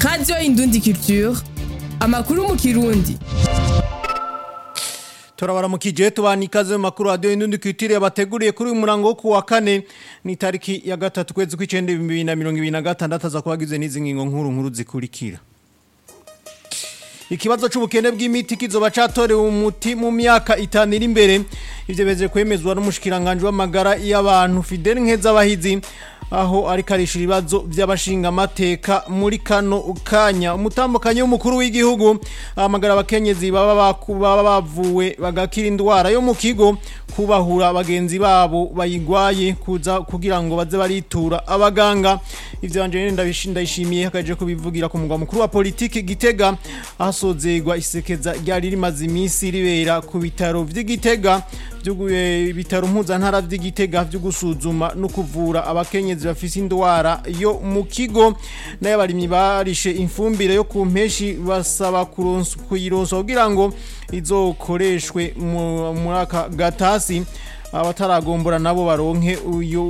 radiyo indundi culture amakuru mu kirundi turabaramukije tubana ikaze mu makuru radiyo indundi kwitiriye bateguriye kuri uyu murango wo kuwa kane ni tariki ya gatatu kwezi kw'icenda ibihumbi bibiri na mirongo ibiri na gatandatu aza kubagize n'izi ngingo nkuru nkuru zikurikira ikibazo c'ubukene bw'imiti kizoba catorewe umuti mu myaka itanu iri imbere ivyo beje kwemezwa n'umushikiranganje w'amagara y'abantu Fidel Nkezabahizi aho ariko arishura ibibazo vy'abashinga amateka muri kano kanya umutambukanyi w'umukuru w'igihugu ahamagara abakenyezi baba baba bavuwe bagakira indwara yo mu kigo kubahura bagenzi babo bayigwaye kuza kugira ngo baze baritura abaganga ivyo Angeline ndabishindayishimiye hakaje kubivugira ku mugwa mukuru wa politiki Gitega ahasozegwa isekeza ryari rimaze iminsi ribera ku bitaro vy'Igitega ibitaro mpuzantara vy'Igitega vyo gusuzuma no kuvura abakenyezi bafise indwara yo mu kigo nayo abarimyi barishe imfumbire yo ku mpeshi basaba kuyironsa kugira ngo izokoreshwe muri aka gatasi abataragombora nabo baronke uyo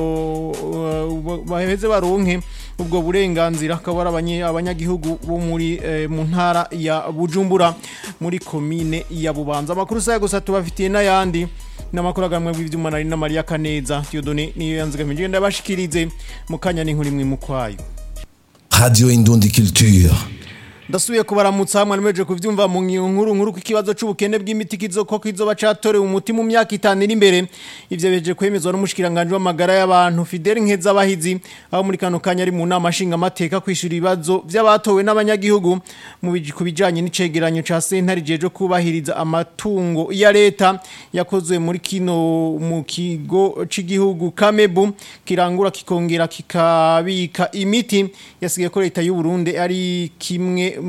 baheze baronke ubwo burenganzira akaba ari abanyagihugu bo muri mu ntara ya Bujumbura muri komine ya Bubanza amakuru saya gusa tubafitiye n'ayandi n'amakuru agamwe bw'ivyuma nari na Maria Kaneza Theodone niyo yanzigamije ndabashikirize mu kanya n'inkuru imwe mu kwayo Radio Indundi Culture ndasubiye kubaramutsa hamwe nimeje kuvyumva mu nkuru nkuru kw'ikibazo c'ubukene bw'imiti kizoko kizoba catorewe umuti mu myaka itanu iri imbere ivyo beje kwemezwa n'umushikiranganje w'amagara y'abantu Fidel Nkezabahizi aho muri kano kanya ari mu nama nshinga amateka kwishura ibibazo vy'abatowe n'abanyagihugu mu kubijanye n'icegeranyo ca sentare jeje kubahiriza amatungo ya leta yakozwe muri kino mu kigo c'igihugu Kamebu kirangura kikongera kikabika imiti yasigaye ko leta y'u Burundi ari kimwe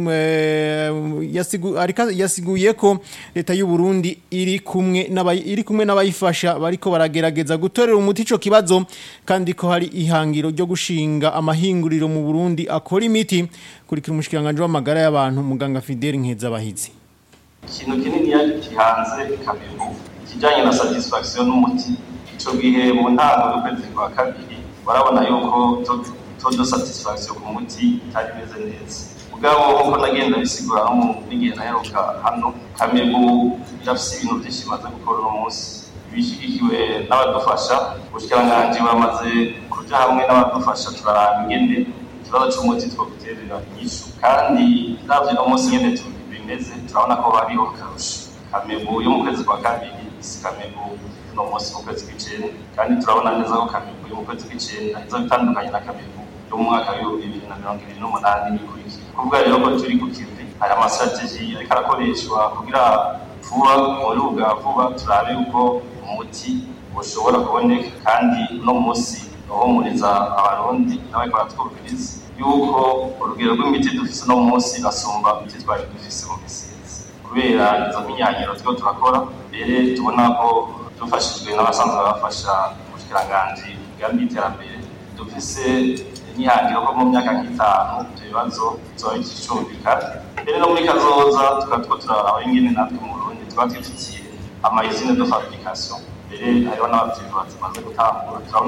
yasiguye ko leta y'u Burundi iri kumwe iri kumwe n'abayifasha bariko baragerageza gutorera umuti ico kibazo kandi ko hari ihangiro ryo gushinga amahinguriro mu Burundi akora imiti kurikira umushikiranganje w'amagara y'abantu muganga Fidel Nkezabahizi ikintu kinini yari kihanze kabibu kijanye na satisfaction n'umuti ico gihe mu ntango y'ukwezi kwa kabiri barabona yuko todo satisfaction ku muti itari meze neza mugabo nkuko nagenda bisigura no mu n'igihe naheruka hano kamegu irafise ibintu vyinshi imaze gukora uno munsi bishigikiwe n'abadufasha ubushikiranganji bamaze kuja hamwe n'abadufasha turaraba ingene ikibazo c'umuti twoguterera inyishu kandi ravye no munsi nyene bimeze turabona ko hariho akarusho kamegu yo mu kwezi kwa kabiri si kamegu no munsi mu kwezi kw'icenda kandi turabona neza ko kamegu yo mu kwezi kw'icenda izoba itandukanye na kamegu yo mu mwaka w'ibihumbi bibiri na mirongo ibiri n'umunani n'ikurikira kuvuga rero ko turi ku kivi hari amastrategie ariko arakoreshwa kugira vuba muri bwa vuba turabe yuko umuti ushobora kuboneka kandi uno munsi uhumuriza abarundi n'abariko baratwumviriza yuko urugero rw'imiti dufise uno munsi rasumba imiti twari dufise mu misizi kubera izo minyanyiro turiko turakora mbere tubona ko dufashijwe n'abasanzwe bafasha ubushikiranganji bwami y'iterambere dufise n'ihangiro ko mu myaka nk'itanu ibyo bibazo bizoba bicumvikana mbere no muri kazoza tukaba two turaraba ingene natwe mu Burundi tuba twifitiye amayizine de fabrication mbere hariho n'abavyizi bazimaze gutangura